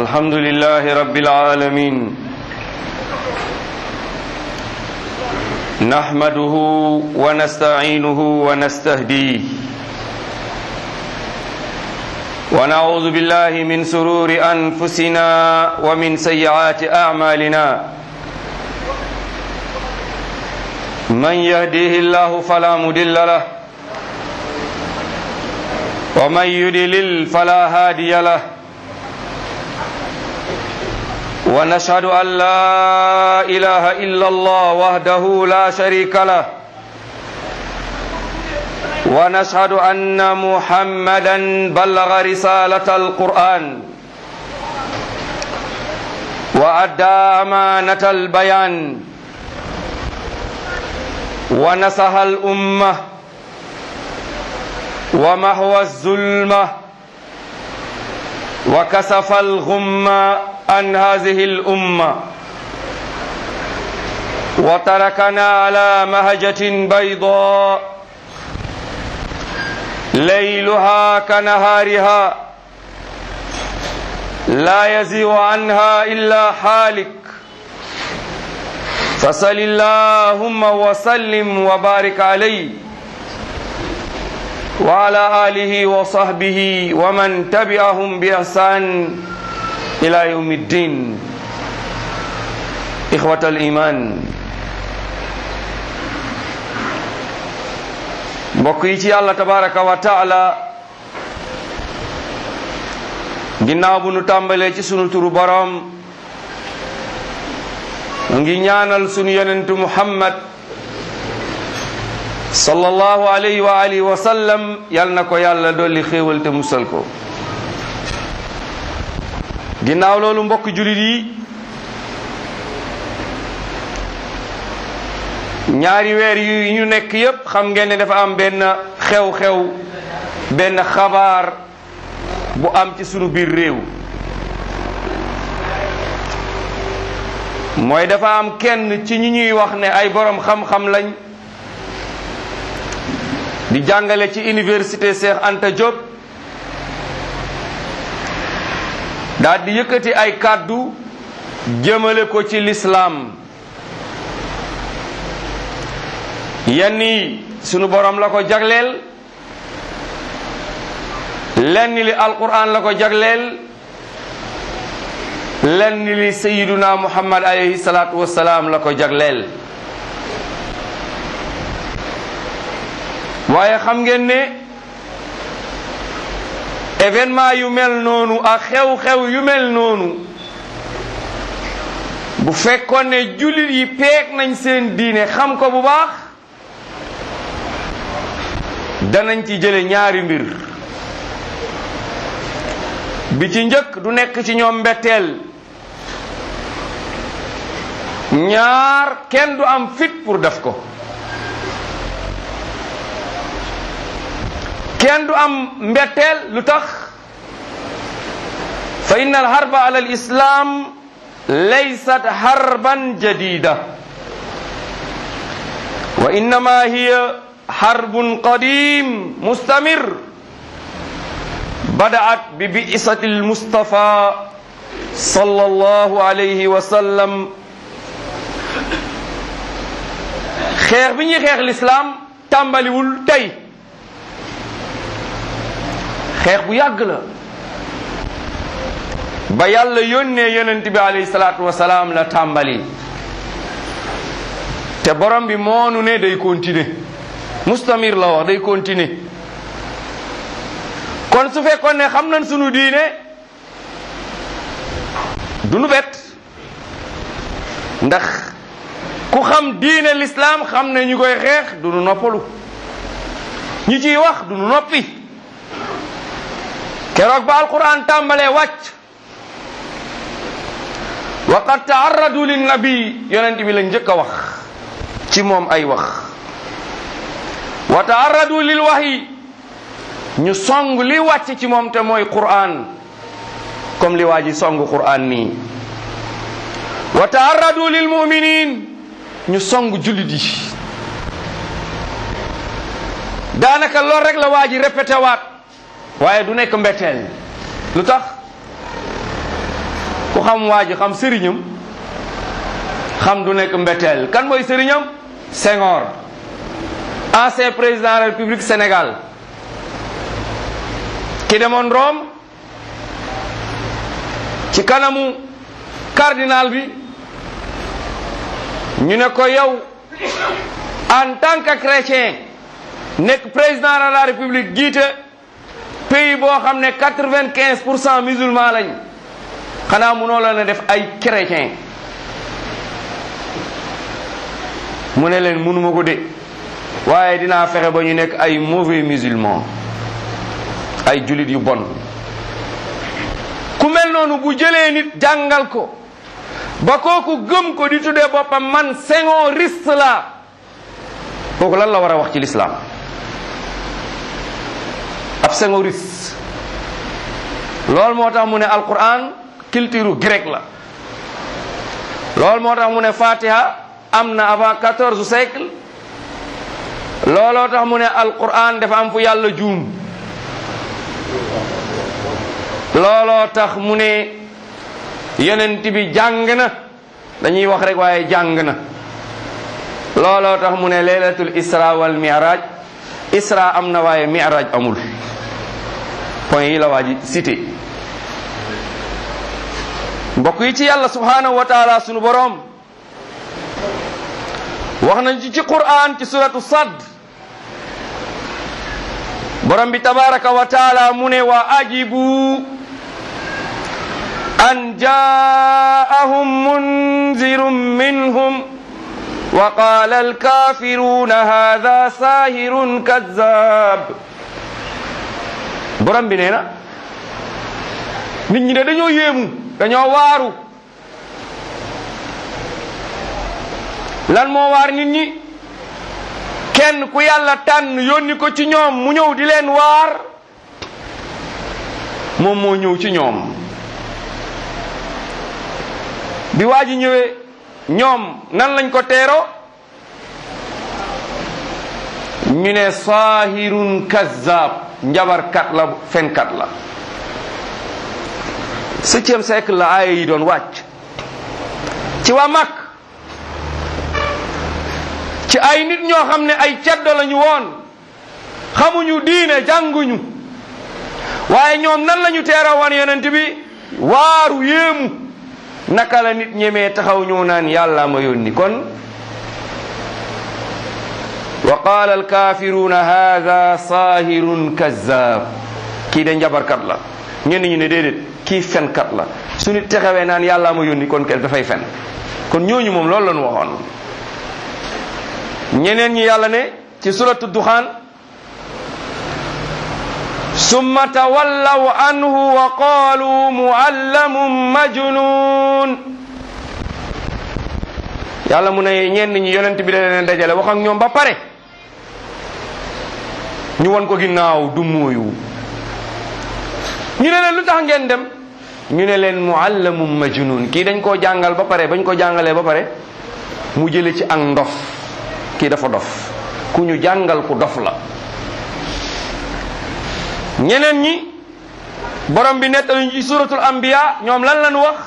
الحمد لله رب العالمين نحمده ونستعينه ونستهديه ونعوذ بالله من سرور أنفسنا ومن سيئات أعمالنا من يهديه الله فلا مدل له ومن يدلل فلا هادي له ونشهد أن لا إله إلا الله وحده لا شريك له ونشهد أن محمدا بلغ رسالة القرآن وأدى أمانة البيان ونصح الأمة ومحو الظلمة وكسف الغمة عن هذه الأمة وتركنا على مهجة بيضاء ليلها كنهارها لا يزيغ عنها إلا حالك فصل اللهم وسلم وبارك عليه وعلى آله وصحبه ومن تبعهم بإحسان إلى يوم الدين إخوة الإيمان mbokk yi ci yàlla tabaraka wa taala ginnaaw bu nu tàmbalee ci sunu turu boroom ngi ñaanal sunu yonentu muhammad sallallahu alayhi wa alihi wa sallam yal na ko yàlla dolli xéewal te musal ko ginnaaw loolu mbokk julit yi ñaari weer yu ñu nekk yépp xam ngeen ne dafa am benn xew-xew benn xabaar bu am ci sunu biir réew mooy dafa am kenn ci ñi ñuy wax ne ay borom xam-xam lañ di jàngale ci université Cheikh Anta Diop daal di yëkkati ay kàddu jëmale ko ci lislaam yenn yi sunu borom la ko jagleel lenn li alquran la ko jagleel lenn li sayiduna muhammad alayhi salaatu wassalaam la ko jagleel waaye xam ngeen ne événement yu mel noonu ak xew-xew yu mel noonu bu fekkoon ne jullit yi peeg nañ seen diine xam ko bu baax danañ ci jële ñaari mbir bi ci njëkk du nekk ci ñoom mbetteel ñaar kenn du am fit pour def ko kenn du am mbetteel lu tax fa inna al harba ala al islam laysat harban jadida wa innama hiya harbun qadim mustamir بدأت ببئسة المصطفى صلى الله عليه وسلم xeex bi ñuy xeex lislaam tàmbaliwul tey xeex bu yàgg la ba yàlla yónnee yonent bi alayhi salaatu wasalaam la tàmbali te borom bi moonu ne day continuer mustamir la wax day continuer kon su fekkoon ne xam nañ sunu diine du nu bet ndax ku xam diine lislaam xam ne ñu koy xeex du nu noppalu ñi ciy wax du nu noppi keroog ba alquran tàmbalee wàcc wa qad taarradu linnabi yonent bi la njëkk a wax ci moom ay wax wa taarradu lil wahyi ñu song li wàcc ci moom te mooy Qur'an comme li waa ji song Qur'an nii wa taarradu lil muminin ñu song jullit yi daanaka lool rek la waa ji répété waat waaye du nekk mbetteel lu tax ku xam waa ji xam sëriñam xam du nekk mbetteel kan mooy sëriñam Senghor ancien président de la République Sénégal ki demoon Rome ci kanamu cardinal bi ñu ne ko yow en tant que chrétien nekk président de la République jiite pays boo xam ne quatre-vingt-quinze pour cent musulman lañ xanaa munoo la ne def ay chrétien mu ne leen munuma ko de waaye dinaa fexe ba ñu nekk ay mauvais musulman ay julit yu bon ku mel noonu bu jëlee nit jàngal ko ba kooku gëm ko di tuddee boppam man senghoriste la kooku lan la war a wax ci lislaam ab senghoriste loolu moo tax mu ne alquran culture grec la loolu moo tax mu ne fatiha am na avant quatorze siècle looloo tax mu ne alquran dafa am fu yàlla juum looloo tax mu ne yonent bi jàng na dañuy wax rek waaye jàng na looloo tax mu ne laylatul isra wal mi'raj isra am na waaye mi'raj amul point yi la waa ji cité mbokk yi ci yàlla subhanahu wa taala sunu boroom wax nañ ci ci qur'an ci suratu sad borom bi tabaraka wa taala mu ne wa ajibu an jaahum munzirun minhum wa qala alkafiruna hadha sahirun kazzab borom bi nee na nit ñi de dañoo yéemu dañoo waaru lan moo waar nit ñi kenn ku yàlla tànn yónni ko ci ñoom mu ñëw di leen waar moom moo ñëw ci ñoom bi waa ji ñëwee ñoom nan lañ ko teero ñu ne saahirun kazzab njabarkat la fenkat la septième siècle la aaya yi doon wàcc ci waa Makk ci ay nit ñoo xam ne ay ceddo lañu woon xamuñu diine jànguñu waaye ñoom nan lañu teera woon yonent bi waaru yéemu naka la nit ñemee taxaw ñëw naan yàlla ma yónni kon wa qaala alkafiruna hada sahirun kazzab kii de njabarkat la ñenn ñu ne déedéet kii fenkat la su nit taxawee naan yàlla ma yónni kon kenn dafay fen kon ñooñu moom loolu lañu waxoon ñeneen ñi yàlla ne ci suratu duxaan summa tawallaw anhu wa qaalu muallamun majnun yàlla mu ne ñenn ñi yonent bi da leen dajale wax ak ñoom ba pare ñu won ko ginnaaw du mooyu ñu ne leen lu tax ngeen dem ñu ne leen muallamun majnun kii dañ koo jàngal ba pare bañ ko jàngalee ba pare mu jële ci ak ndof kii dafa dof ku ñu jàngal ku dof la ñeneen ñi borom bi nettaluñ ci suratul anbiya ñoom lan lañu wax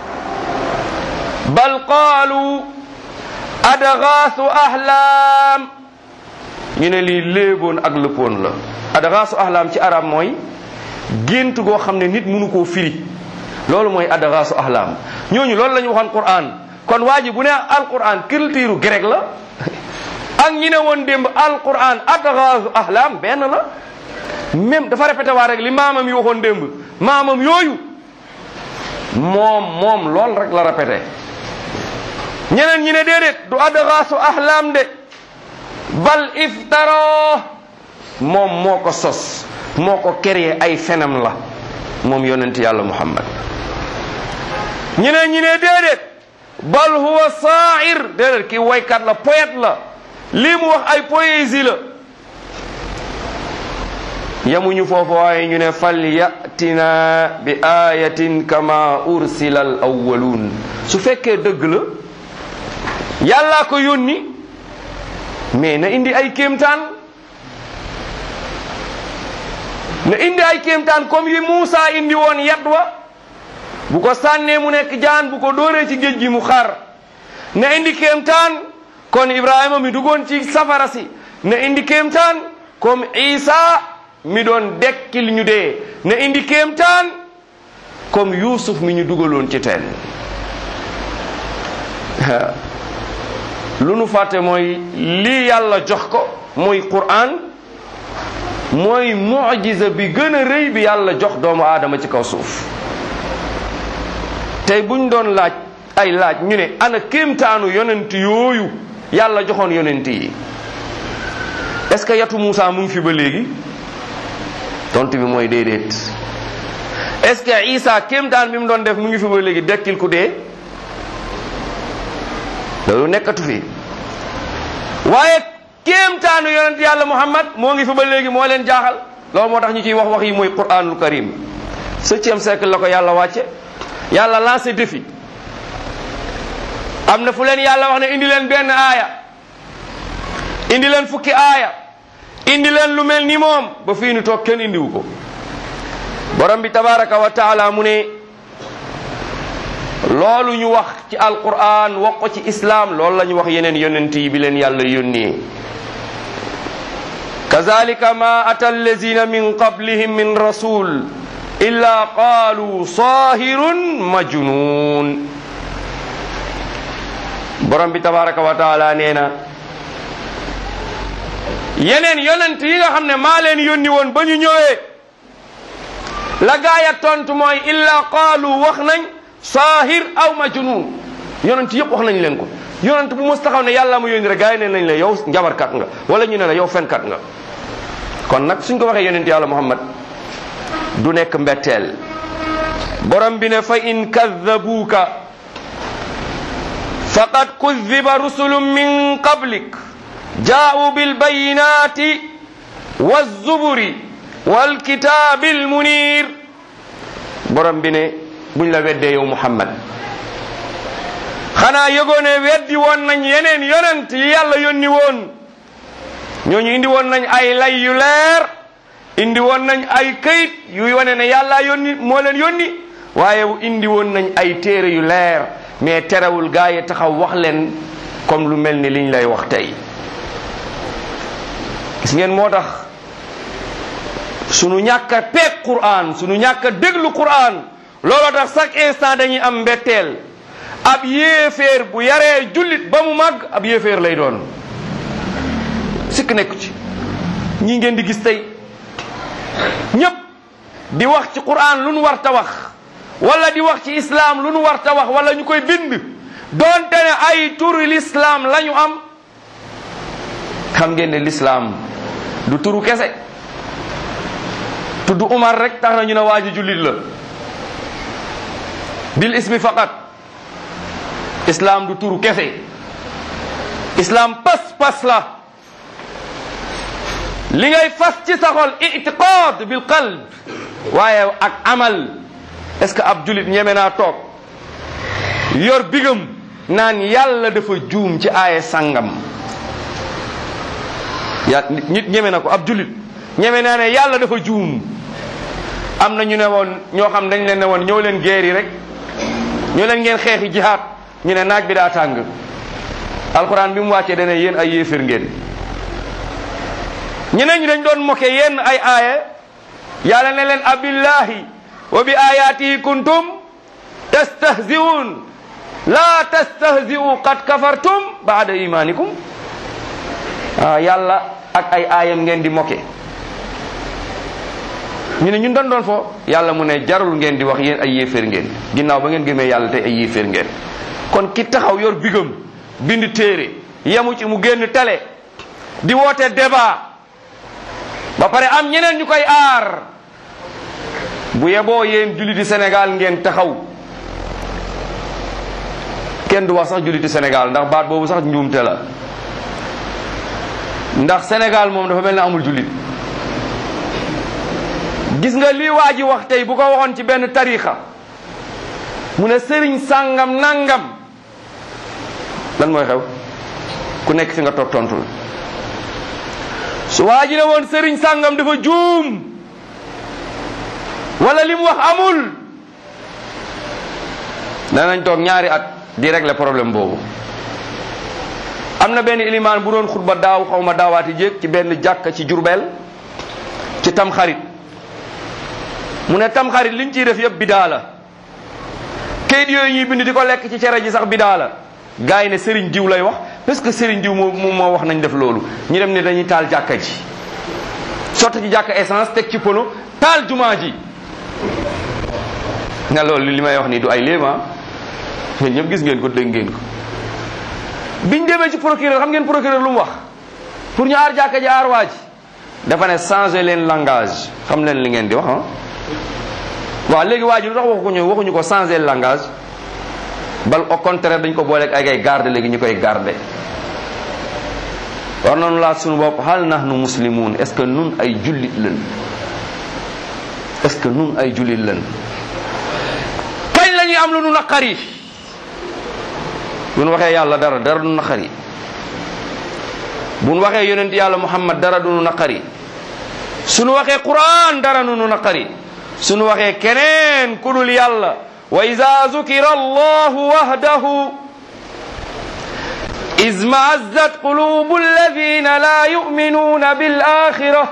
bal qaalu adgaasu ahlaam ñu ne lii léeboon ak lëppoon la adgaasu ahlaam ci arab mooy gént goo xam ne nit mënu koo firi loolu mooy adgaasu ahlaam ñooñu loolu la ñu waxoon Qur'an kon waa ji bu ne alquran culture grec la ak ñi ne woon démb alquran adgaasu ahlaam benn la même dafa répété waa rek li maamam yi waxoon démb maamam yooyu moom moom lool rek la répété ñeneen ñi ne déedéet du adgaasu ahlaam de bal iftaro moom moo ko sos moo ko créé ay fenam la moom yonent yàlla muhammad ñeneen ñi ne déedéet bal huwa saair déedéet ki waykat la poète la lii mu wax ay poésie la yamuñu foofu waaye ñu ne fal yatina bi ayatin kama ursila al awwaluun su fekkee dëgg la yàllaa ko yónni mais na indi ay kéemtaan na indi ay kéemtaan comme yi Muusa indi woon yat wa bu ko sànnee mu nekk jaan bu ko dóoree ci géej gi mu xar na indi kéemtaan kon ibrahima mi duggoon ci safara si na indi kéemtaan comme isa mi doon dekkil ñu dee na indi kéemtaan comme yusuf mi ñu dugaloon ci teen lu nu fàtte mooy lii yàlla jox ko mooy quran mooy mujiza bi gën a rëy bi yàlla jox doomu aadama ci kaw suuf tey buñ doon laaj ay laaj ñu ne ana kéemtaanu yonent yooyu yàlla joxoon yonent yi est-ce que yatu Moussa mu ngi fi ba léegi tontu bi mooy déedéet est-ce que Isa kéemtaan bi mu doon def mu ngi fi ba léegi dekkil ku dee loolu nekkatu fi waaye kéemtaanu yonent yàlla Muhammad moo ngi fi ba léegi moo leen jaaxal loolu moo tax ñu ciy wax wax yi mooy Qur'anul Karim septième siècle la ko yàlla wàcce yàlla lancé défi am na fu leen yàlla wax ne indi leen benn aaya indi leen fukki aaya indi leen lu mel ni moom ba fii nu toog kenn indiwu ko borom bi tabaraka wa taala mu ne loolu ñu wax ci alquran wax ko ci islaam loolu la ñu wax yeneen yonent yi bi leen yàlla yónnee kazalika ma ata allazina min qablihim min rasul illa qaalu sahirun majnun borom bi tabaraka wa taala nee na yeneen yonent yi nga xam ne maa leen yónni woon ba ñu ñëwee la gaaya tontu mooy illa qaalu wax nañ saahir aw majnun yonent yëpp wax nañ leen ko yonent bu mos taxaw ne yàlla ma yónni rek gaay ne nañ la yow njabarkat nga wala ñu ne la yow fenkat nga kon nag suñ ko waxee yonent yàlla muhammad du nekk mbetteel borom bi ne fa in kaddabuuka faqad kudiba rusulun min qablik jaa'u bilbayinati wazuburi walkitaabi almunir borom bi ne buñ la weddee yow muhammad xanaa yëgoo ne weddi woon nañ yeneen yonent yi yàlla yónni woon ñooñu indi woon nañ ay lay yu leer indi woon nañ ay këyit yuy wane ne yàlla yónni moo leen yónni waaye indi woon nañ ay téere yu leer mais terewul gaa yi taxaw wax leen comme lu mel ni liñ lay wax tey gis ngeen moo tax sunu ñàkk a peeg Qur'an sunu ñàkk a déglu Qur'an looloo tax chaque instant dañuy am mbetteel ab yéeféer bu yaree jullit ba mu màgg ab yéeféer lay doon sikk nekku ci ñi ngeen di gis tey ñépp di wax ci Qur'an lu nu war ta wax wala di wax ci islam lu nu war ta wax wala ñu koy bind doonte ne ay turu l'islam la ñu am xam ngeen ne l'islam du turu kese tudd Umar rek tax na ñu ne waa ji jullit la bil ismi faqat islam du turu kese islam pas-pas la li ngay fas ci sa xol itiqad bil qalb waaye ak amal est-ce que ab julit ñeme naa toog yor bigam naan yàlla dafa juum ci aaye sangam ya nit ñeme na ko ab julit ñeme naa ne yàlla dafa juum am na ñu ne woon ñoo xam dañ leen ne woon ñëw leen guerre rek ñoo leen ngeen xeexi jihaad ñu ne naaj bi daa tàng alxuraan bi mu wàccee dane yéen ay yéefér ngeen ñeneen ñi dañ doon moke yenn ay aaya yàlla ne leen abillahi wa bi ayatihi kuntum tastahzi'un la tastahzi'u qad kafartum ba'da imanikum ah yàlla ak ay aayam ngeen di moke ñu ne ñun dañ doon fo yàlla mu ne jarul ngeen di wax yéen ay yéeféer ngeen ginnaaw ba ngeen gëmee yàlla tey ay yéeféer ngeen kon ki taxaw yor bigam bind téere yemu ci mu génn télé di woote débat ba pare am ñeneen ñu koy aar bu yeboo yéen julliti Sénégal ngeen taxaw kenn du wax sax julliti Sénégal ndax baat boobu sax njuumte la ndax Sénégal moom dafa mel ne amul jullit gis nga lii waa ji wax tey bu ko waxoon ci benn tariixa mu ne sëriñ sàngam nangam lan mooy xew ku nekk fi nga toog tontu la su waa ji ne woon sëriñ sàngam dafa juum wala li mu wax amul danañ toog ñaari at di régler problème boobu am na benn ilimaan bu doon xutba daaw xaw ma daawaati jéeg ci benn jàkka ci Jurbel ci tamxarit mu ne tamxarit liñ ciy def yëpp bidaa la kayit yooyu ñuy bind di ko lekk ci cere ji sax bidaa la gars yi ne Serigne diw lay wax parce que Serigne diw moo moo wax nañ def loolu ñu dem ne dañuy taal jàkka ji sotti ci jàkka essence teg ci pono taal jumaa ji nga loolu li may wax nii du ay léema yéen ñëpp gis ngeen ko dégg ngeen ko biñ demee ci procureur xam ngeen procureur lu mu wax pour ñu aar jàkka ji aar waa ji dafa ne changer leen langage xam leen li ngeen di wax ah waaw léegi waa ji lu tax waxuñu waxuñu ko changer langage bal au contraire dañ ko booleeg ay ay garde léegi ñu koy garde war nañu laaj suñu bopp hal nahnu muslimun est ce que nun ay jullit lañ est ce que nun ay jullit lañ kañ la ñuy am lu nu naqari bu nu waxee yàlla dara dara du naqari bu nu waxee yonent yàlla muhammad dara du nu naqari suñu waxee quran dara du nu naqari suñu waxee keneen ku dul yàlla wa ida zukira allahu wahdahu إذ معزت قلوب الذين لا يؤمنون بالآخرة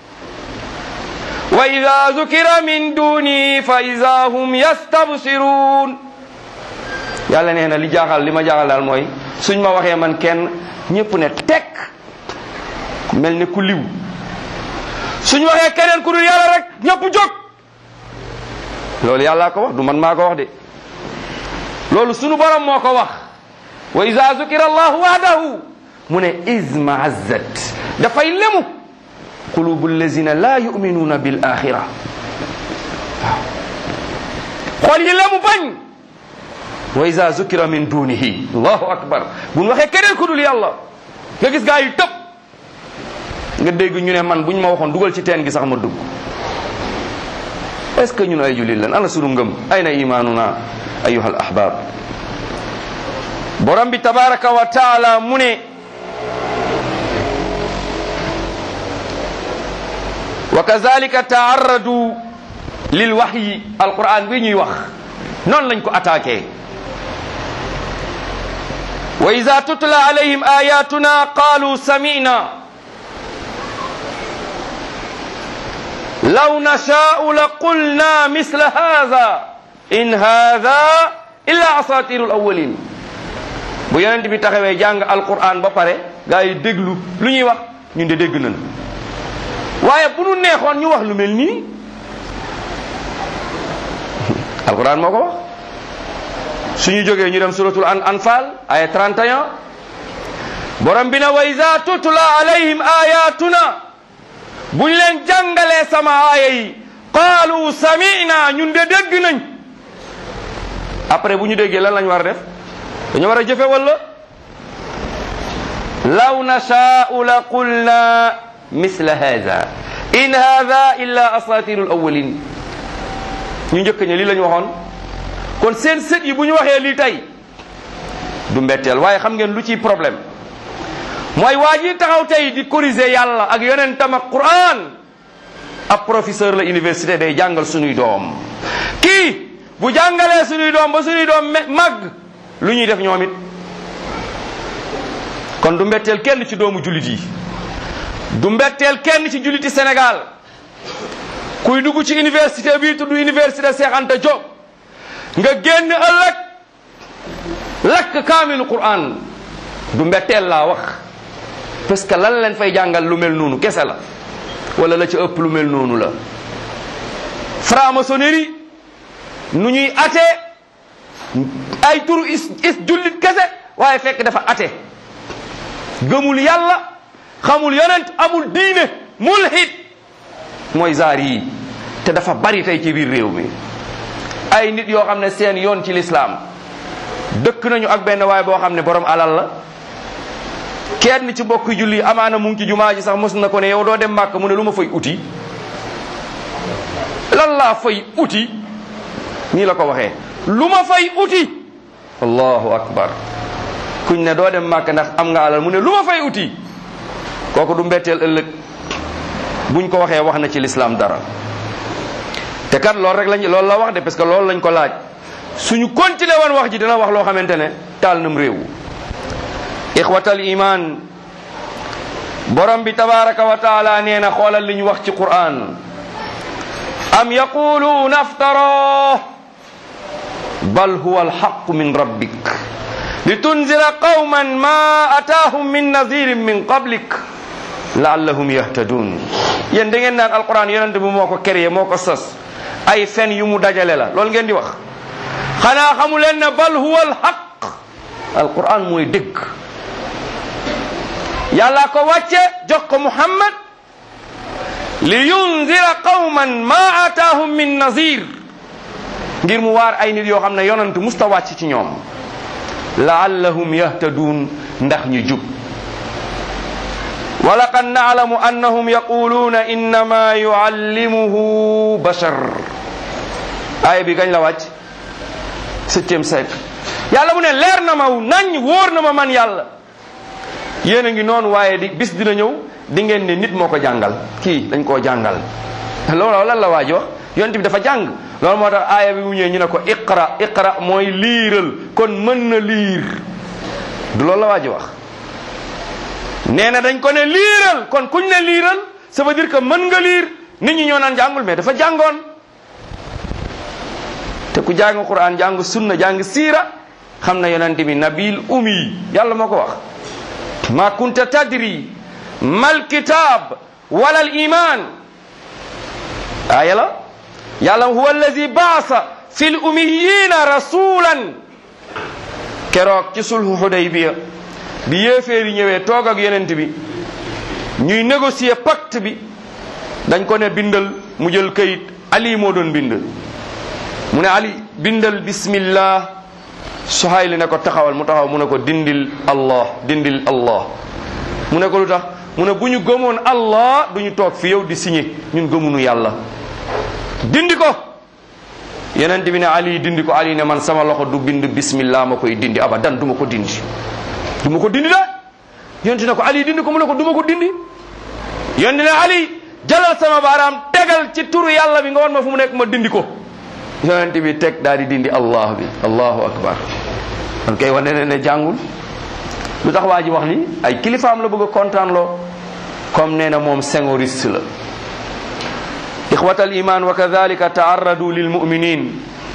وإذا ذكر من دونه فإذا هم يستبصرون yàlla nee na li jaaxal li ma jaaxal daal mooy suñ ma waxee man kenn ñëpp ne tekk mel ne ku liw suñ waxee keneen ku dul yàlla rek ñëpp jóg loolu yàllaa ko wax du man maa ko wax de loolu sunu borom moo ko wax wa ida zukira allahu wahdahu mu ne izma azzat dafay lemu qulubu allazina la yuminuuna bil axira waaw xool yi lemu bañ wa ida zukira min dunihi allahu akbar buñ waxee keneen ku dul yàlla nga gis gaa yi tëb nga dégg ñu ne man buñ ma waxoon dugal ci teen gi sax ma dugg est ce que ñun ay jullit lan ana sunu ngëm ayna imanuna ayuha al ahbab borom bi tabaraka wa taala mu ne wa kazalika taarradu lil waxyi alquran bi ñuy wax noonu lañ ko attaqué wa ida tutla alayhim ayatuna qalu samina law nashaau la qulna misla hada in hada illa asatiru alawalin bu yonent bi taxawee jàng alquran ba pare gaa yi déglu lu ñuy wax ñun de dégg nañ waaye bu nu neexoon ñu wax lu mel nii alquran moo ko wax suñu jógee ñu dem suratul an anfal aya 31 borom bi na wa iza tutla alayhim ayatuna buñ leen jàngalee sama aaya yi qaalu sami'na ñun de dégg nañ après bu ñu déggee lan lañ war a def dañu war a jëfe wala law nashaa'u la qulna misla hada in hada illa asatiru alawalin ñu njëkk ña lii la ñu waxoon kon seen sët yi bu ñu waxee lii tey du mbetteel waaye xam ngeen lu ciy problème mooy waa ji taxaw tey di corriger yàlla ak yonentam ak Qur'an ab professeur la université day jàngal suñuy doom kii bu jàngalee suñuy doom ba suñuy doom màgg lu ñuy def ñoom it kon du mbetteel kenn ci doomu jullit yi du mbetteel kenn ci julliti Sénégal kuy dugg ci université bii tudd université Cheikh Anta Diop nga génn ëllëg lakk kaamilu Qur'an du mbetteel laa wax parce que lan leen fay jàngal lu mel noonu kese la wala la ci ëpp lu mel noonu la franc-maçonnerie nu ñuy ate ay turu is is jullit kese waaye fekk dafa ate gëmul yàlla xamul yonent amul diine mulhid mooy zaar yi te dafa bari tey ci biir réew mi ay nit yoo xam ne seen yoon ci lislaam dëkk nañu ak benn waay boo xam ne borom alal la kenn ci bokk julli amaana mu ngi ci jumaa ji sax mos na ko ne yow doo dem màkk mu ne lu ma fay uti lan laa fay uti nii la ko waxee lu ma fay uti allahu akbar kuñ ne doo dem màkk ndax am nga alal mu ne lu ma fay uti kooku du mbetteel ëllëg buñ ko waxee wax na ci lislaam dara te kat loolu rek lañ loolu la wax de parce que loolu lañ ko laaj suñu continuer woon wax ji dina wax loo xamante ne taal nam réew ixwatal iman borom bi tabaraka wa taala nee na xoolal li ñu wax ci quran am yaquluuna aftara bal huwa alxaqu min rabbik litunzira qawman ma ataahum min nazirin min qablik laallahum yahtadun yéen da ngeen naan alquran yonente bi moo ko créé moo ko sos ay fen yu mu dajale la loolu ngeen di wax xanaa xamu leen ne bal huwa alxaq alquran mooy dëgg yàlla ko wàcce jox ko muhammad li yunzira qawman ma ataahum min nazir ngir mu waar ay nit yoo xam ne yonent musta wàcc ci ñoom laallahum yahtaduun ndax ñu jub wa laqad naalamu annahum yaquluuna innama yuallimuhu bashar aaya bi gañ la wàcc septième siècle yàlla mu ne leer na ma nañ wóor na ma man yàlla yéen a ngi noonu waaye di bis dina ñëw di ngeen ne nit moo ko jàngal kii dañ koo jàngal loolu lan la waa ji wax yonent bi dafa jàng loolu moo tax aaya bi mu ñëwee ñu ne ko iqra iqra mooy liiral kon mën na liir du loolu la waa ji wax nee na dañ ko ne liiral kon kuñ ne liiral ça veut dire que mën nga liir nit ñi ñoo naan jàngul mais dafa jàngoon te ku jàng quran jàng sunna jàng siira xam na yonent bi nabil umi yàlla moo ko wax ma kunta tadri mal kitab wala al iman aaya la yàlla huwa allazi baasa fi l umiyina rasulan keroog ci sulhu hudaybiya bi yéeféeri ñëwee toog ak yonent bi ñuy négocier pacte bi dañ ko ne bindal mu jël kayit ali moo doon bind mu ne ali bindal bismillah Suhayl ne ko taxawal mu taxaw mu ne ko dindil allah dindil allah mu ne ko lu tax mu ne bu ñu gëmoon allah du ñu toog fi yow di signé ñun gëmunu yàlla dindi ko yeneen bi ne ali dindi ko ali ne man sama loxo du bind bismillah ma koy dindi abadan du ma ko dindi du ma ko dindi de yonent ne ko ali dindi ko mu ne ko du ma ko dindi yonent ne ali jalal sama baaraam tegal ci turu yàlla bi nga won ma fu mu nekk ma dindi ko yonent bi teg daal di dindi allah bi allahu akbar kon kay wane ne ne jàngul lu tax waa ji wax li ay kilifaam la bëgg a kontaan loo comme nee na moom sengoriste la ixwata al iman wa kadalika taarradu lil muminin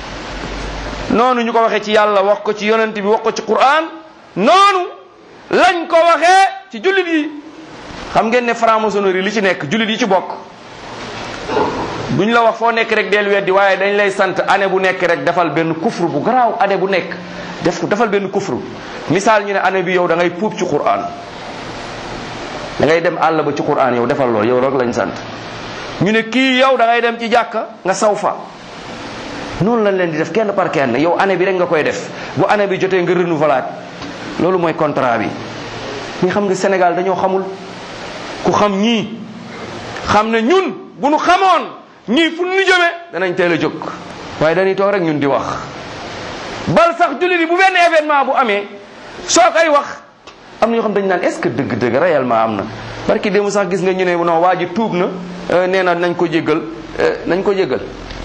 noonu ñu ko waxee ci yàlla wax ko ci yonent bi wax ko ci quran noonu lañ ko waxee ci jullit yi xam ngeen ne franc-maçonnerie li ci nekk jullit yi ci bokk duñ la wax foo nekk rek del weddi waaye dañ lay sant année bu nekk rek defal benn kufru bu garaaw année bu nekk def ko defal benn kufru misaal ñu ne année bi yow da ngay puub ci quran da ngay dem àll ba ci quran yow defal loolu yow rek lañ sant ñu ne kii yow da ngay dem ci jàkka nga saw fa noonu lañ leen di def kenn par kenn yow année bi rek nga koy def bu année bi jotee nga renouvelat loolu mooy contrat bi ñi xam nga Sénégal dañoo xamul ku xam ñii xam ne ñun bu nu xamoon ñii fu nu jëmee danañ teel a jóg waaye dañuy toog rek ñun di wax bal sax jullit yi bu benn événement bu amee soo koy wax am na ñoo xam dañu naan est-ce que dëgg-dëgg réellement am na barki démb sax gis nga ñu ne non waa ji tuub na nee na nañ ko jéggal nañ ko jéggal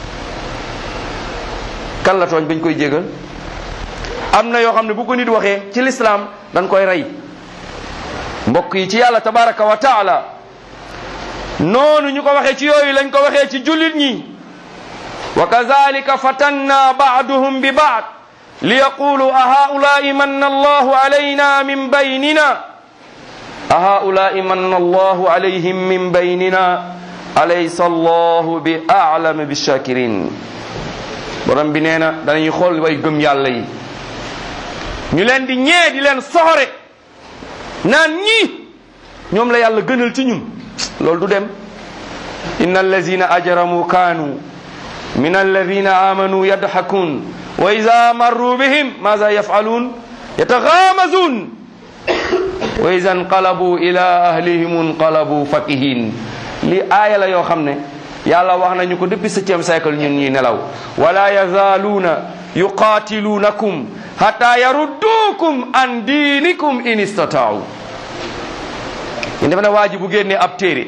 kan la tooñ bañ koy jéggal am na yoo xam ne bu ko nit waxee ci lislaam dañ koy rey mbokk yi ci yàlla tabaraka wa taala noonu ñu ko waxee ci yooyu lañ ko waxee ci jullit ñi wa kazalika fatanna baaduhum bi baad li yaqulu a haulai manna allahu alayna min baynina a haulai manna allahu alayhim min baynina alaysa allahu bi a'lam bi shakirin borom bi nee na danañuy xool way gëm yàlla yi ñu leen di ñee di leen soxore naan ñii ñoom la yàlla gënal ci ñun loolu du dem inna allazina ajramu kaanu min alladina amanu yadxakun wa ida marru bihim maza yafalun yataxaamazun wa ida nqalabu ila ahlihim nqalabu fakihin li aaya la yoo xam ne yàlla wax nañu ko depuis septième siècle ñun ñuy nelaw wala yazaaluuna yuqaatiluunakum hatta yarudduukum an diinikum in istataau ñu defe ne waa ji bu génnee ab téere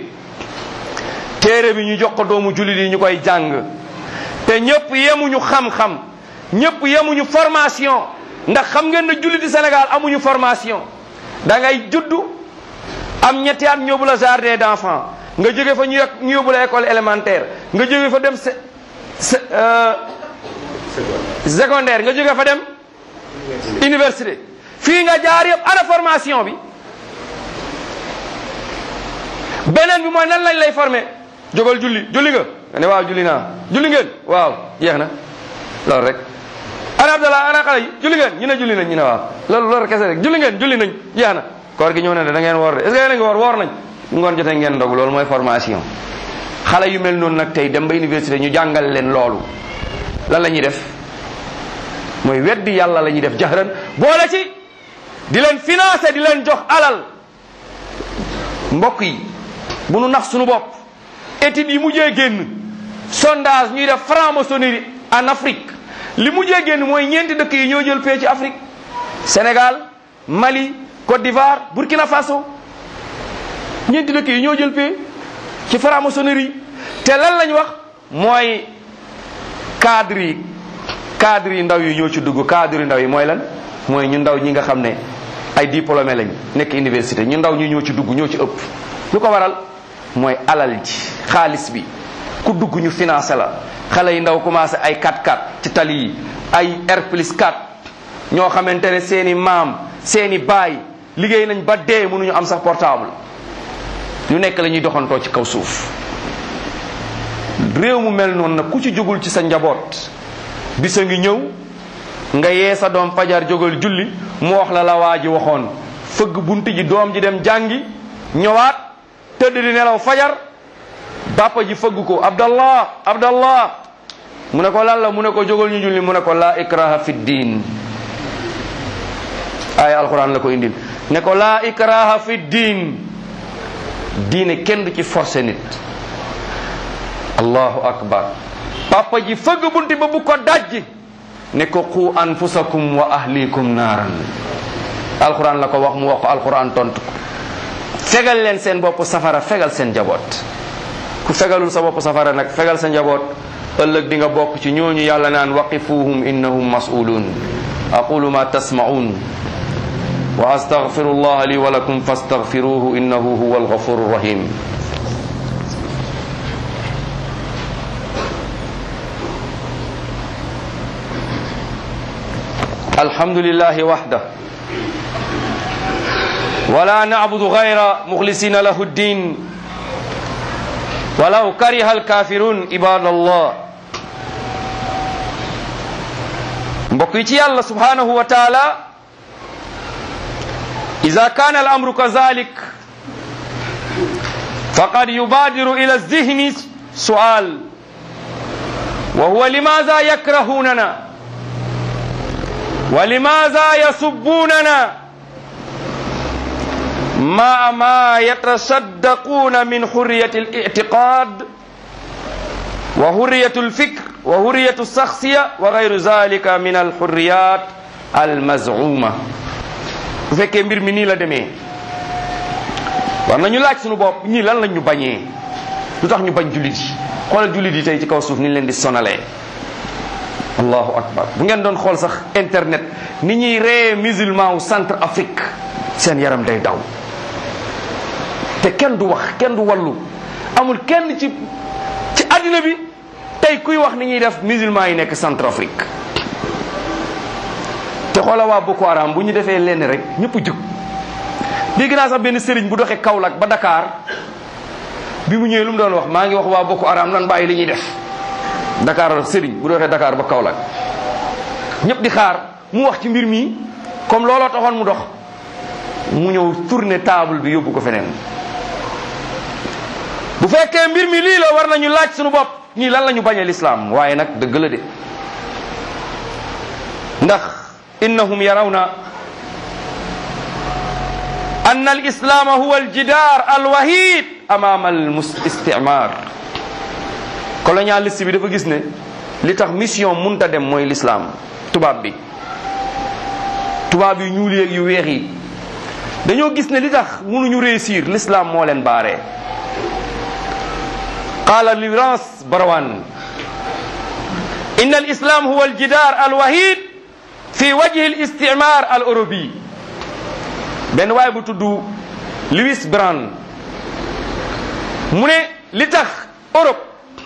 téere bi ñu jox ko doomu jullit yi ñu koy jàng te ñëpp yemuñu xam-xam ñëpp yemuñu formation ndax xam ngeen ne julliti Sénégal amuñu formation da ngay juddu am ñetti at ñu yóbbu la jardin d'enfant nga jóge fa ñu yeg ñu yóbbu la école élémentaire nga jóge fa dem se secondaire nga jóge fa dem université fii nga jaar yëpp ana formation bi beneen bi mooy nan lañ lay former jógal julli julli nga nga ne waaw julli naa julli ngeen waaw jeex na loolu rek ana abdallah ana xale yi julli ngeen ñu ne julli nañ ñu ne waaw loolu loolu kese rek julli ngeen julli nañ jeex na koor gi ñëw na de da ngeen woor de est ce que yéen a ngi woor woor nañ ngoon jotee ngeen ndogu loolu mooy formation xale yu mel noonu nag tey dem ba université ñu jàngal leen loolu lan la ñuy def mooy weddi yàlla la ñuy def jahran boole ci di leen financer di leen jox alal mbokk yi bu nu nax suñu bopp études yi mujjee génn sondage ñuy def franc-maçonnerie en Afrique li mujjee génn mooy ñeenti dëkk yi ñoo jël pee ci Afrique Sénégal Mali Côte d'Ivoire Burkina Faso ñeenti dëkk yi ñoo jël pee ci franc-maçonnerie te lan lañ wax mooy cadre yi cadre yi ndaw yi ñoo ci dugg cadre yi ndaw yi mooy lan mooy ñu ndaw ñi nga xam ne ay diplômé lañ nekk université ñu ndaw ñi ñoo ci dugg ñoo ci ëpp lu ko waral mooy alal ji xaalis bi ku dugg ñu financé la xale yi ndaw commencé ay 4-4 ci tali yi ay R plus 4 ñoo xamante ne seeni maam seeni baay liggéey nañ ba dee mënuñu am sax portable lu nekk la ñuy doxantoo ci kaw suuf réew mu mel noonu nag ku ci jógul ci sa njaboot bisa ngi ñëw nga yee sa doom fajar jógal julli mu wax la la waa ji waxoon fëgg bunt ji doom ji dem jàngi ñëwaat tëdd di nelaw fajar bàppa ji fëgg ko abdallah abdallah mu ne ko lan la mu ne ko jógal ñu julli mu ne ko laa ikraha fi diin aaya alquran la ko indil ne ko laa ikraha fi diin diine kenn du ci forcé nit allahu akbar papa ji fëgg bunti ba bu ko dajji ne ko qu anfusakum wa ahlikum naaran alquran la ko wax mu wax ko alquran tontu ko fegal leen seen bopp safara fegal seen njaboot ku fegalul sa bopp safara nag fegal sa njaboot ëllëg di nga bokk ci ñooñu yàlla naan waqifuhum innahum mas'ulun aqulu ma tasma'un wa astaghfiru allah li wa lakum fastaghfiruhu innahu huwa alghafuru rahim الحمد لله وحده ولا نعبد غير مخلصين له الدين ولو كره الكافرون عباد الله بقيت الله سبحانه وتعالى إذا كان الأمر كذلك فقد يبادر إلى الذهن سؤال وهو لماذا يكرهوننا ولماذا يسبوننا مع ما يتصدقون من حرية الاعتقاد وحرية الفكر وحرية الشخصية وغير ذلك من الحريات المزعومة bu fekkee mbir mi nii la demee war nañu laaj suñu bopp ñii lan lañ ñu bañee lu tax ñu bañ jullit yi xoolal jullit yi tey ci kaw suuf ni ñu leen di sonalee allahu akbar bu ngeen doon xool sax internet ni ñuy ree musulman wu centre afrique seen yaram day daw te kenn du wax kenn du wallu amul kenn ci ci àddina bi tey kuy wax ni ñuy def musulman yi nekk centre afrique te xoola waa Boko Haram bu ñu defee lenn rek ñëpp jug dégg naa sax benn sëriñ bu doxee Kaolack ba Dakar bi mu ñëwee lu mu doon wax maa ngi wax waa Boko Haram nan bàyyi li ñuy def Dakar sëriñ bu doxee Dakar ba Kaolack ñëpp di xaar mu wax ci mbir mi comme looloo taxoon mu dox mu ñëw tourner table bi yóbbu ko feneen bu fekkee mbir mi lii la war nañu laaj suñu bopp ñii lan la ñu bañee lislaam waaye nag dëgg la de ndax innahum yarawna أن الإسلام هو الجدار الوحيد أمام الاستعمار colonialiste bi dafa gis ne li tax mission munta dem mooy l'islam tubaab bi tubaab yu ñuul yeeg yu weex yi dañoo gis ne li tax mënuñu réussir l'islam moo leen baaree qaala Lawrence Barrowan inna al islam huwa al jidar al wahid fi wajhi al istimar al eurobi benn waay bu tudd Louis Brand mu ne li tax Europe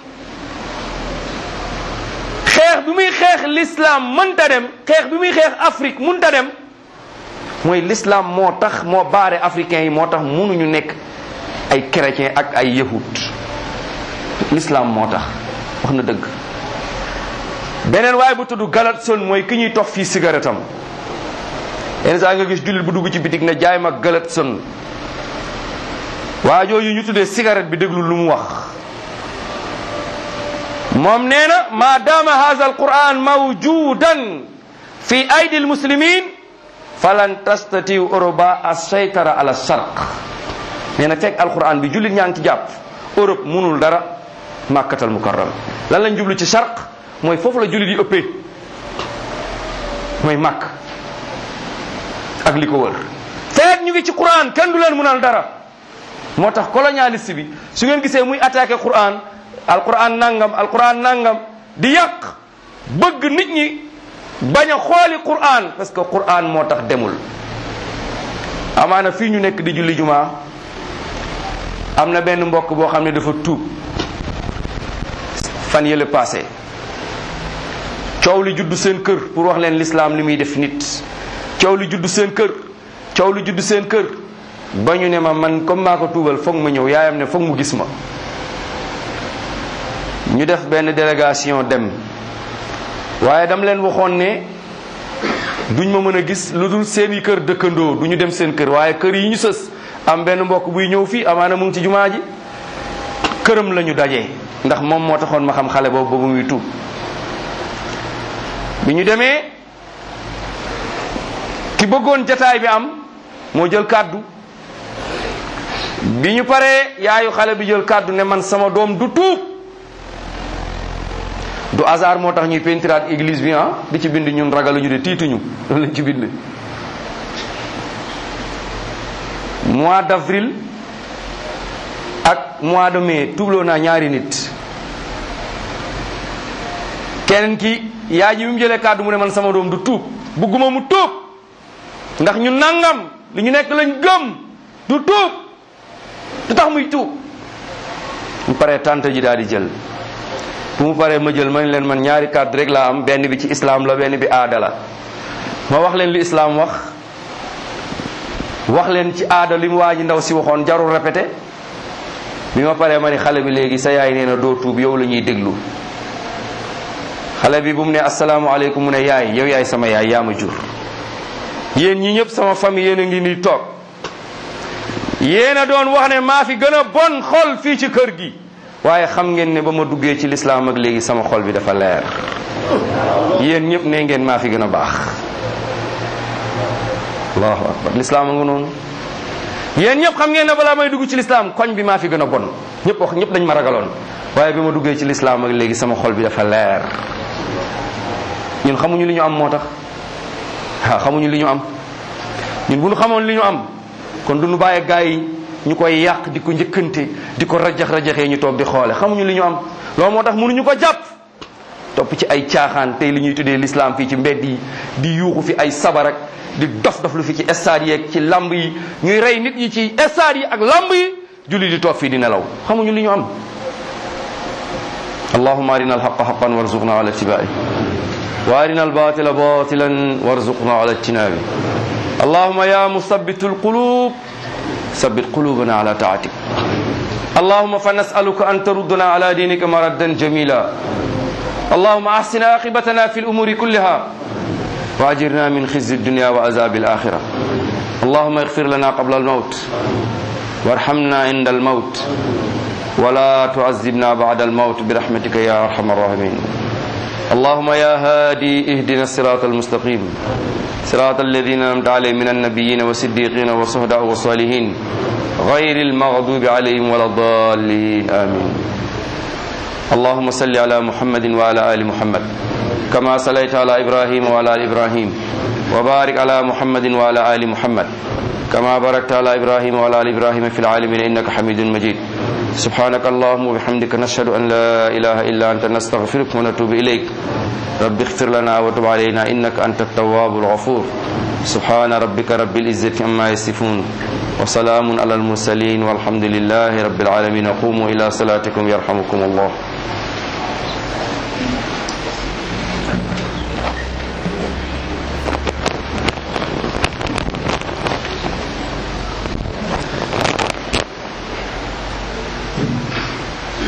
xeex bi muy xeex l'islam mënta dem xeex bi muy xeex Afrique mënta dem mooy l'islam moo tax moo baare africains yi moo tax mënuñu nekk ay chrétien ak ay yahud l'islam moo tax wax na dëgg beneen waaye bu tudd Galatson mooy ki ñuy tox fii cigarette am yenn saa nga gis jullit bu dugg ci bitig ne jaay ma Galatson waa jooju ñu tuddee cigarette bi déglu lu mu wax moom nee na ma dama hadha alquran mawjudan fi aydi almuslimin falan tastatiu oroba assaytara ala sharq nee na fekk alquran bi jullit ñaa ngi ci jàpp Europe munul dara màkkatal mukarram lan lañ jublu ci sharq mooy foofu la jullit yi ëppee mooy màkk ak li ko wër feet ñu ngi ci quran kenn du leen munal dara moo tax colonialiste bi su ngeen gisee muy attaqué quran alquran nangam alquran nangam di yàq bëgg nit ñi bañ a xooli quran parce que quran moo tax demul amaana fii ñu nekk di julli jumaa am na benn mbokk boo xam ne dafa tuub fan yële passé coow li juddu seen kër pour wax leen l'islam li muy def nit coow li juddu seen kër coow li juddu seen kër ba ñu ne ma man comme maa ko tuubal foog ma ñëw yaayam ne foog mu gis ma ñu def benn délégation dem waaye dam leen waxoon ne duñ ma mën a gis lu dul seeni kër dëkkandoo du ñu dem seen kër waaye kër yi ñu sës am benn mbokk buy ñëw fii amaana mu ngi ci jumaa ji këram la ñu dajee ndax moom moo taxoon ma xam xale boobu ba muy tuub bi ñu demee ki bëggoon jataay bi am moo jël kàddu bi ñu paree yaayu xale bi jël kàddu ne man sama doom du tuub du hasard moo tax ñuy pentiraat église bi ah di ci bind ñun ragaluñu de tiituñu loolu lañ ci bind mois d'avril ak mois de mai tuubloo naa ñaari nit keneen ki yaay ji bi mu jëlee kàddu mu ne man sama doom du tuub bugguma mu tuub ndax ñu nangam li ñu nekk lañ gëm du tuub du tax muy tuub mu paree tante ji daal di jël bu mu paree ma jël ma ne leen man ñaari kàddu rek laa am benn bi ci islam la benn bi aada la ma wax leen li islam wax wax leen ci aada li mu waa ji ndaw si waxoon jarul répété bi ma paree ma ni xale bi léegi sa yaay nee na doo tuub yow la ñuy déglu xale bi bu mu ne asalaamaaleykum mu ne yaay yow yaay sama yaay yaa ma jur yéen ñi ñëpp sama famille yéen a ngi nii toog yéen a doon wax ne maa fi gën a bon xol fii ci kër gi waaye xam ngeen ne ba ma duggee ci lislaam ak léegi sama xol bi dafa leer yéen ñëpp ne ngeen maa fi gën a baax allahu akbar lislaam a nga noonu yéen ñëpp xam ngeen ne balaa may dugg ci lislaam koñ bi maa fi gën a bon ñëpp wax ñëpp dañ ma ragaloon waaye bi ma duggee ci lislaam ak léegi sama xol bi dafa leer ñun xamuñu li ñu am moo tax waaw xamuñu li ñu am ñun bu ñu xamoon li ñu am kon du ñu bàyyi gaa yi ñu koy yàq di ko njëkkante di ko rajax rajaxee ñu toog di xoole xamuñu li ñu am loolu moo tax mënuñu ko jàpp topp ci ay caaxaan tey li ñuy tuddee l'islam fii ci mbedd yi di yuuxu fi ay sabarak di dof dof lu fi ci stade yi ak ci lamb yi ñuy rey nit ñi ci stade yi ak lamb yi julli di toog fii di nelaw xamuñu li ñu am allahumma arina alhaqa haqan warzuqna ala ittiba'i wa arina albatila batilan warzuqna ala ijtinabi allahumma ya musabbitu alqulub ثبت قلوبنا على طاعتك اللهم فنسألك أن تردنا على دينك مردا جميلا اللهم أحسن عاقبتنا في الأمور كلها وأجرنا من خزي الدنيا وعذاب الآخرة اللهم اغفر لنا قبل الموت وارحمنا عند الموت ولا تعذبنا بعد الموت برحمتك يا أرحم الراحمين اللهم يا هادي اهدنا الصراط المستقيم صراط الذين أنعمت عليهم من النبيين والصديقين والشهداء والصالحين غير المغضوب عليهم ولا الضالين آمين اللهم صل على محمد وعلى آل محمد كما صليت على إبراهيم وعلى آل إبراهيم وبارك على محمد وعلى آل محمد كما باركت على إبراهيم وعلى آل إبراهيم في العالمين إنك حميد مجيد سبحانك اللهم وبحمدك نشهد أن لا إله إلا أنت نستغفرك ونتوب إليك رب اغفر لنا وتب علينا إنك أنت التواب الغفور سبحان ربك رب العزة عما يصفون وسلام على المرسلين والحمد لله رب العالمين قوموا إلى صلاتكم يرحمكم الله